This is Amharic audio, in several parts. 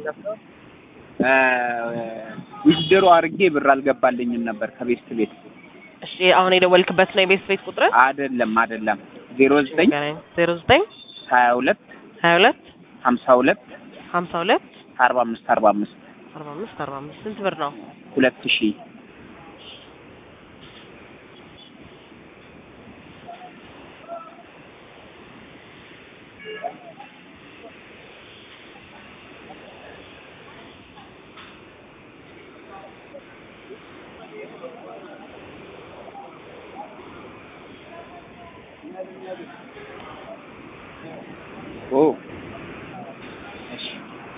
ዊዝድሮ አድርጌ ብር አልገባልኝም ነበር ከቤስት ቤት እሺ አሁን የደወልክበት ነው የቤት ቤት ቁጥር አይደለም አይደለም ዜሮ ዘጠኝ ዜሮ ዘጠኝ ሀያ ሁለት ሀያ ሁለት ሀምሳ ሁለት ሀምሳ ሁለት አርባ አምስት አርባ አምስት አርባ አምስት አርባ አምስት ስንት ብር ነው? ሁለት ሺህ ኦ እሺ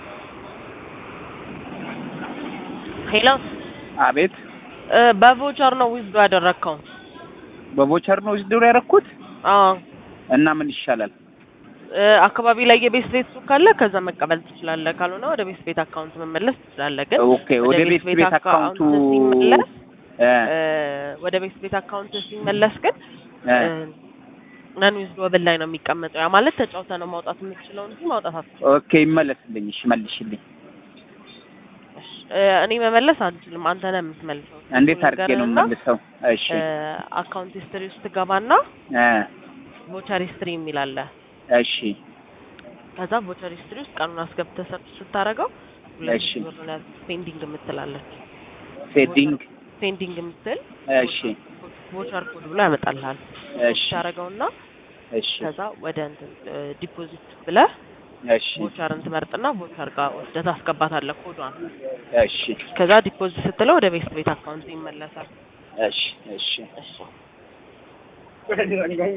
ሄሎ አቤት እ በቮቸር ነው ዊዝዶ ያደረግከው? በቮቸር ነው ዊዝድሮ ያደረኩት አዎ እና ምን ይሻላል እ አካባቢ ላይ የቤት ቤት ሱቅ ካለ ከዛ መቀበል ትችላለህ። ካልሆነ ወደ ቤት ቤት አካውንት መመለስ ትችላለህ። ግን ኦኬ ወደ ቤት ቤት አካውንቱ ሲመለስ እ እ ወደ ቤት ቤት አካውንት ሲመለስ ግን እ ነን ዊዝዶብል ላይ ነው የሚቀመጠው። ያ ማለት ተጫውተህ ነው ማውጣት የምትችለው እንጂ ማውጣት አትችልም። ኦኬ ይመለስልኝ እሺ መልሽልኝ እሺ፣ እ እኔ መመለስ አልችልም። አንተ ነህ የምትመልሰው። እንዴት አድርጌ ነው ነገርና መልሰው እሺ እ አካውንት ሂስትሪ ውስጥ ትገባና እ ቮቸር ሂስትሪ የሚል አለ። እሺ ከዛ ቮቸር ሂስትሪ ውስጥ ቀኑን አስገብተህ ሰርች ስታደርገው ሁለት እሺ። ሺህ ብር ነው ያዝ- ፔንዲንግ የምትላለች ሴቲንግ ፔንዲንግ የምትል እሺ ቮቸር ኮድ ብሎ ያመጣልሃል። እሺ ታደርገውና እሺ ከዛ ወደ እንትን ዲፖዚት ብለህ እሺ ቮቸርን ትመርጥና ቮቸር ጋር ወስደህ ታስገባታለህ ኮዷን። እሺ ከዛ ዲፖዚት ስትለው ወደ ቤት ቤት አካውንት ይመለሳል። እሺ እሺ እሺ